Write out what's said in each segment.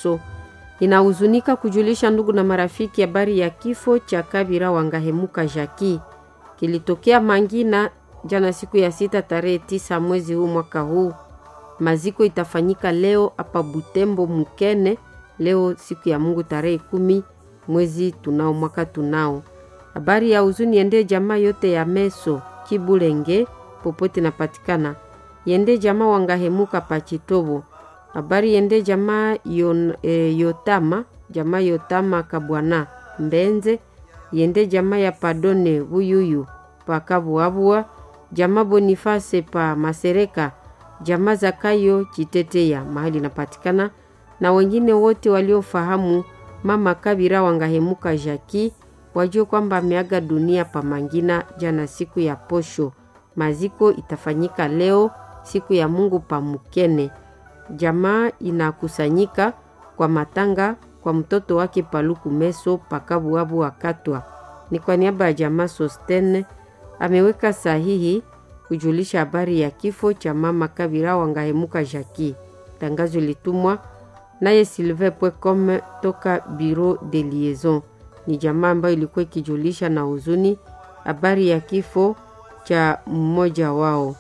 Meso inahuzunika kujulisha ndugu na marafiki habari ya kifo cha Kabira Wangahemuka Jaki kilitokea Mangina jana siku ya sita tarehe tisa mwezi huu mwaka huu. Maziko itafanyika leo hapa Butembo Mukene, leo siku ya Mungu tarehe kumi mwezi tunao mwaka tunao. Habari ya huzuni yende jamaa yote ya Meso Kibulenge popote napatikana, yende jamaa Wangahemuka Pachitobo. Habari yende jamaa yon, e, Yotama jamaa Yotama Kabwana Mbenze, yende jamaa ya Padone Buyuyu Pakabuabua, jamaa Boniface pa Masereka, jamaa Zakayo Chiteteya mahali napatikana, na wengine wote waliofahamu mama Kabira Wangahemuka Jaki wajue kwamba ameaga dunia pa Mangina jana siku ya posho. Maziko itafanyika leo siku ya Mungu pa Mukene. Jamaa inakusanyika kwa matanga kwa mtoto wake Paluku Meso Pakabuabu Wakatwa. Ni kwa niaba ya jamaa Sostene ameweka sahihi kujulisha habari ya kifo cha mama Kabira Wangahemuka Jaki. Tangazo litumwa naye Sylvain Pwecom toka Bureau de Liaison. Ni jamaa ambayo ilikuwa ikijulisha na huzuni habari ya kifo cha mmoja wao.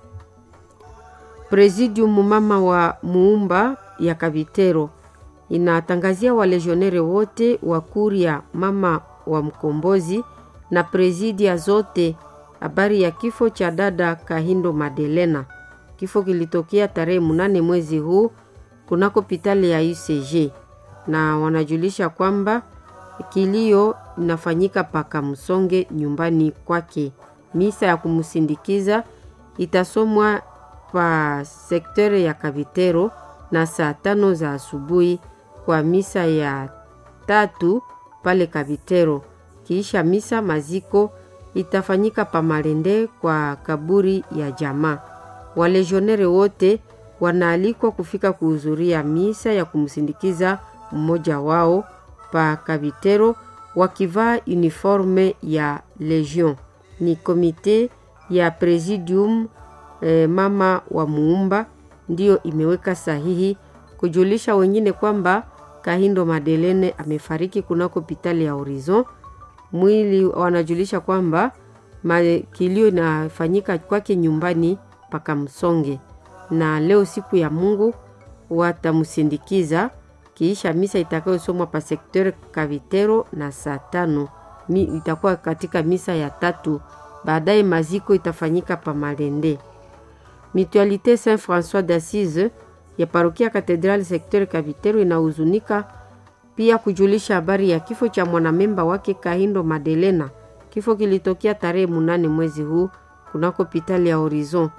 Presidium mama wa muumba ya Kavitero inatangazia walejionere wote wa kuria mama wa mkombozi na presidia zote habari ya kifo cha dada Kahindo Madelena. Kifo kilitokea tarehe munane mwezi huu kunako pitali ya UCG, na wanajulisha kwamba kilio inafanyika paka msonge nyumbani kwake. Misa ya kumsindikiza itasomwa pa sektere ya Kavitero na saa tano za asubuhi kwa misa ya tatu pale Kavitero. Kiisha misa maziko itafanyika pa Malende kwa kaburi ya jamaa. Walejionere wote wanaalikwa kufika kuhudhuria misa ya kumsindikiza mmoja wao pa Kavitero wakivaa uniforme ya Legion. Ni komite ya Presidium eh, mama wa muumba ndiyo imeweka sahihi kujulisha wengine kwamba Kahindo Madelene amefariki kunako hospitali ya Horizon. Mwili wanajulisha kwamba kilio inafanyika kwake nyumbani paka Msonge, na leo siku ya Mungu watamsindikiza kiisha misa itakayosomwa pa sekter Kavitero na saa tano mi itakuwa katika misa ya tatu. Baadaye maziko itafanyika pa Malende. Mutualite Saint François d'Assise ya parokia Katedrali sekter Kavitero inahuzunika pia kujulisha habari ya kifo cha mwanamemba wake Kahindo Madelena. Kifo kilitokea tarehe munane mwezi huu kunako hospitali ya Horizon,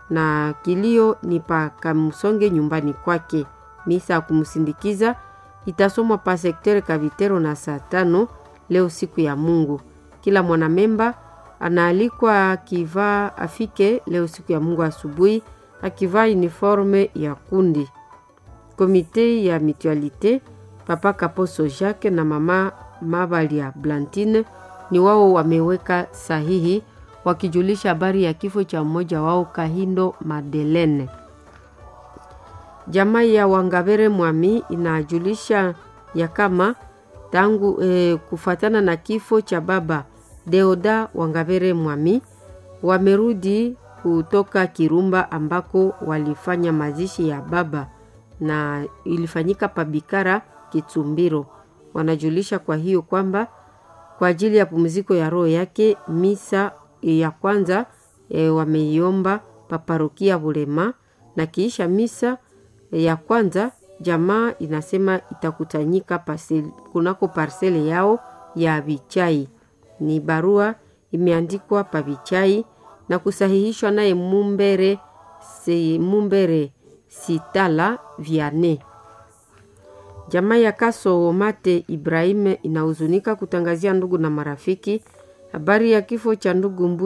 na kilio ni pa Kamsonge nyumbani kwake. Misa ya kumsindikiza itasomwa pa sekter Kavitero na saa tano leo siku ya Mungu. Kila mwanamemba anaalikwa akivaa afike leo siku ya Mungu asubuhi akivaa uniforme ya kundi. Komite ya mutualite Papa Kaposo Jacques na mama Mabalia Blantine ni wao wameweka sahihi wakijulisha habari ya kifo cha mmoja wao Kahindo Madelene. Jamaa ya Wangavere Mwami inajulisha ya kama tangu eh, kufatana na kifo cha baba Deoda Wangavere Mwami wamerudi kutoka Kirumba ambako walifanya mazishi ya baba na ilifanyika pabikara Kitsumbiro. Wanajulisha kwa hiyo kwamba kwa ajili ya pumziko ya roho yake misa ya kwanza e, wameiomba paparokia Bulema, na kiisha misa ya kwanza jamaa inasema itakutanyika pasel, kunako parsele yao ya Vichai. Ni barua imeandikwa pa Vichai na kusahihishwa naye Mumbere, se, Mumbere Sitala Viane. Jamaa ya Kaso Mate Ibrahim inahuzunika kutangazia ndugu na marafiki habari ya kifo cha ndugu